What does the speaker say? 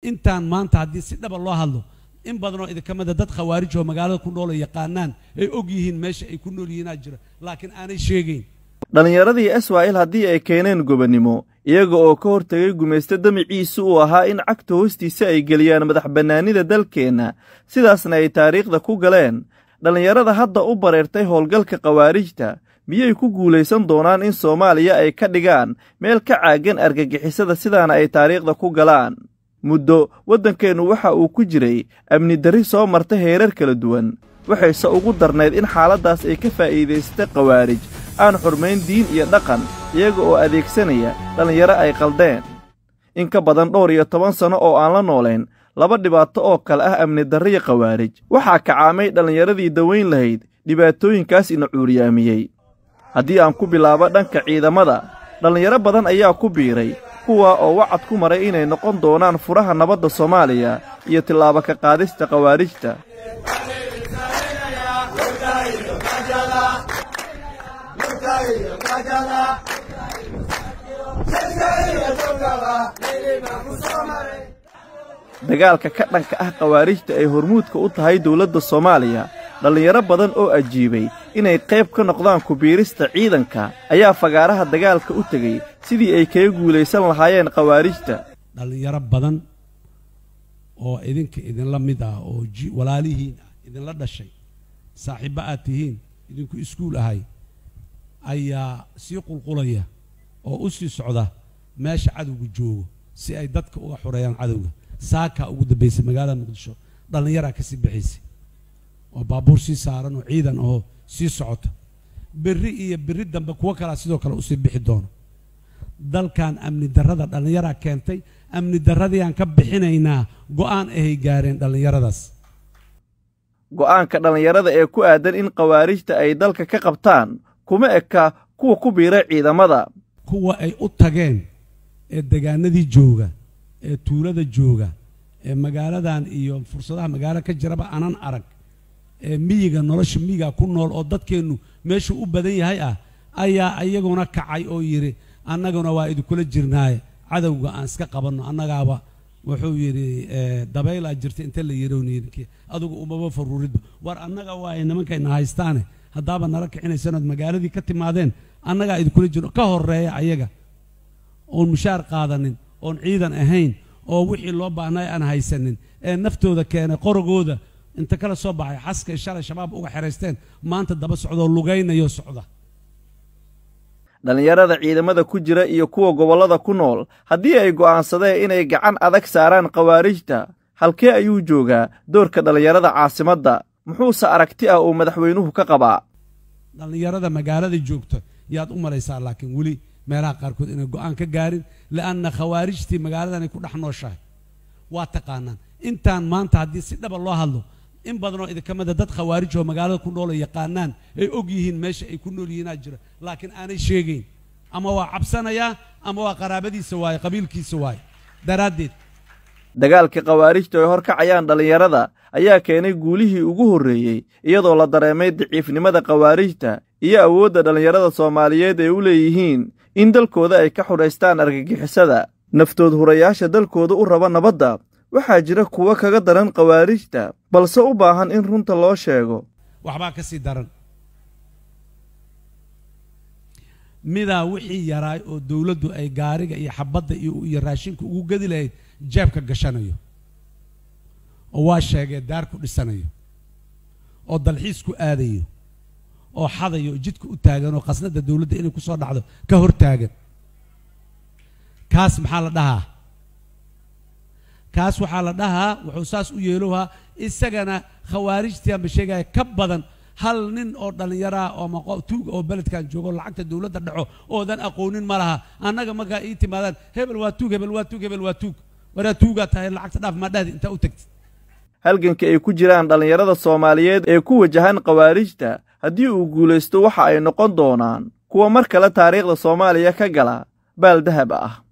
intaan maanta haddii si dhaba loo hadlo in badanoo idinka mida dad khawaarij oo magaalada ku nool oo yaqaanaan ay og yihiin meesha ay ku nool yihiinaa jira laakiin aanay sheegayn dhallinyaradii israa'il haddii ay keeneen gobonnimo iyaga oo ka hortegay gumaysto damiciisu uu ahaa in cagta hoostiisa ay geliyaan madax bannaanida dalkeenna sidaasna ay taariikhda ku galeen dhallinyarada hadda u bareertay howlgalka khawaarijta miyay ku guulaysan doonaan in soomaaliya ay ka dhigaan meel ka caagan argagixisada sidaana ay taariikhda ku galaan muddo waddankeennu waxa uu ku jiray amni darri soo marta heerar kala duwan waxayse ugu darnayd in xaaladdaas ay ka faa'iidaystay khawaarij aan xurmayn diin iyo dhaqan iyaga oo adeegsanaya dhallinyaro ay qaldeen in ka badan dhowr iyo toban sanno oo aan la noolayn laba dhibaato oo kale ah amni darriya khawaarij waxaa kacaamay dhallinyaradii dawayn lahayd dhibaatooyinkaas ina cuuriyaamiyey haddii aan ku bilaabo dhanka ciidamada dhallinyaro badan ayaa ku biiray kuwa oo wacad ku maray inay noqon doonaan furaha nabadda soomaaliya iyo tillaabo ka qaadista khawaarijta dagaalka ka dhanka ah khawaarijta ay hormuudka u tahay dawladda soomaaliya dhallinyaro badan oo ajiibay inay qayb ka noqdaan kubiirista ciidanka ayaa fagaaraha dagaalka u tegey sidii ay kaga guulaysan lahaayeen khawaarijta dhallinyaro badan oo idinka idinla mid ah oo walaalihiin ah idinla dhashay saaxiibbo aad tihiin idinku iskuul ahay ayaa sii qulqulaya oo u sii socda meesha cadowga joogo si ay dadka uga xoreeyaan cadowga saakaa ugu dambaysay magaalada muqdisho dhallinyaraa ka sii baxaysay oo baabuur sii saaran oo ciidan oo sii socota berri iyo berri dambe kuwo kalaa sidoo kale usii bixi doono dalkan amni darrada dhallinyaraa keentay amni darradiiaan ka bixinaynaa go'aan ahay gaareen dhallinyaradaas go'aanka dhallinyarada ee ku aadan in khawaarijta ay dalka ka qabtaan kuma eka kuwa ku biiray ciidamada kuwa ay u tageen ee degaanadii jooga ee tuulada jooga ee magaaladan iyo fursadaha magaalo ka jiraba aanan arag ee miyiga nolosha miyiga ku nool oo dadkeennu meeshuu u badan yahay ah ayaa iyaguna kacay oo yidhi annaguna waa idinkula jirnaaye cadowga aan iska qabanno annagaaba wuxuu yidhi dabaylaa jirta inta la yidhi adugu umaba faruuridba war annaga waa ay nimankayna haystaane haddaaba nala kicinaysanood magaaladii ka timaadeen annagaa idinkula jirno ka horreeya ayaga oon mushaar qaadanin oon ciidan ahayn oo wixii loo baahnay aan haysanin ee naftooda keenay qorogooda inta kala soo baxay xaskay shalay shabaab uga xeraysteen maanta daba socdoo lugaynayo socda dhallinyarada ciidamada ku jira iyo kuwa gobollada ku nool haddii ay go'aansadeen inay gacan adag saaraan khawaarijta halkee ayuu joogaa doorka dhallinyarada caasimadda muxuuse aragti ah uu madaxweynuhu ka qabaa dhallinyarada magaalada joogta yaad u malaysaa laakiin weli meelaha qaarkood inay go'aan ka gaarin li'anna khawaarijtii magaaladanay ku dhex nooshahay waa taqaanaan intaan maanta haddii si dhaba loo hadlo in badanoo idinka mida dad khawaarij oo magaalada ku nool oo yaqaanaan ay og yihiin meesha ay ku nool yihiinaa jira laakiin aanay sheegayn ama waa cabsanayaa ama waa qaraabadiisa waaye qabiilkiisa waaye daraaddeed dagaalka khawaarijta ay hor kacayaan dhallinyarada ayaa keenay guulihii ugu horreeyey iyadoo la dareemay daciifnimada khawaarijta iyo awoodda dhallinyarada soomaaliyeed ay u leeyihiin in dalkooda ay ka xudhaystaan argagixisada naftood hurayaasha dalkooda u raba nabadda waxaa jira kuwo kaga daran khawaarijta balse u baahan in runta loo sheego waxbaa ka sii daran midaa wixii yaraay oo dawladdu ay gaariga iyo xabadda iyo raashinka ugu gedi lahayd jeebka gashanayo oo waa sheegee daar ku dhisanayo oo dalxiis ku aadayo oo xadayo oo jidka u taagan oo khasnadda dawladda inay ku soo dhacdo ka hor taagan kaas maxaa la dhahaa kaas waxaa la dhahaa wuxuu saas u yeelohaa isagana khawaarijtii aanba sheegaya ka badan hal nin oo dhallinyaraah oo tuug oo beledkan joogo lacagta dawladda dhaco oodan aqoonin ma laha annaga markaa ii timaadaan hebel waa tuug hebel waa tuug hebel waa tuug waraa tuugaa tahay lacagta dhaaf maa dhahdi intaa u tagtid halganka ay ku jiraan dhallinyarada soomaaliyeed ee ku wajahan khawaarijta haddii uu guulaysto waxa ay noqon doonaan kuwa mar kale taariikhda soomaaliya ka gala baal dahab ah